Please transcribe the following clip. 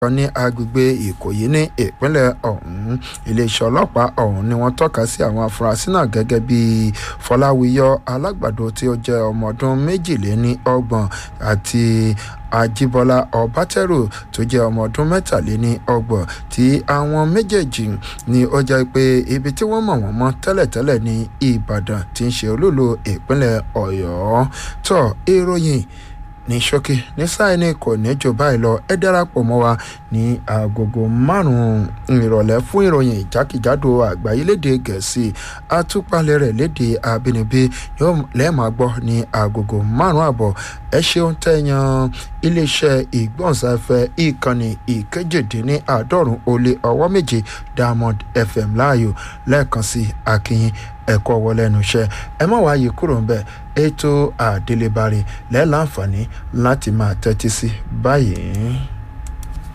kan ní agbègbè ìkòyí ní ìpínlẹ̀ ọ̀hún iléeṣẹ́ ọlọ́pàá ọ̀hún ni wọ́n tọ́ka sí àwọn afurasí náà gẹ́gẹ́ bí fọláwíyọ alágbàdo tí ó jẹ́ ọmọ ọdún méjìléní ọgbọ̀n àti ajíbọ́lá ọbátẹ́rù tó jẹ́ ọmọ ọdún mẹ́tàléní ọgbọ̀n tí àwọn méjèèjì ni ó jẹ́ pé ibi tí wọ́n mọ̀ wọ́n mọ́ tẹ́lẹ̀tẹ́lẹ̀ ní ìbàdàn tí ń ṣe olúlo ìpínlẹ̀ ọ̀yọ́ tó ìròyìn ní ṣókí ní sáìní kò ní jù báyìí lọ ẹ darapọ̀ mọ́ wa ní agogo márùn-ún ìrọ̀lẹ́ fún ìròyìn ìjákèjádò àgbáyé léde gẹ̀ẹ́sì àtúpalẹ̀ rẹ̀ léde àbínibí yóò lẹ́ẹ̀máa gbọ́ ní agogo márùn-ún àbọ̀ ẹ ṣeun tẹ̀yàn iléeṣẹ́ ìgbọ̀nsáfẹ́ ìkànnì ìkejìdínní àádọ́rùn ó lé ọwọ́ méje diamond fm láàyò lẹ́ẹ̀kan sí akínyìn ẹ̀kọ́ wọlé ẹnu iṣẹ́ ẹ má wáyé kúrò ń bẹ̀ ètò àdélébárí lẹ́ẹ̀láǹfààní láti máa tẹ́tí sí báyìí.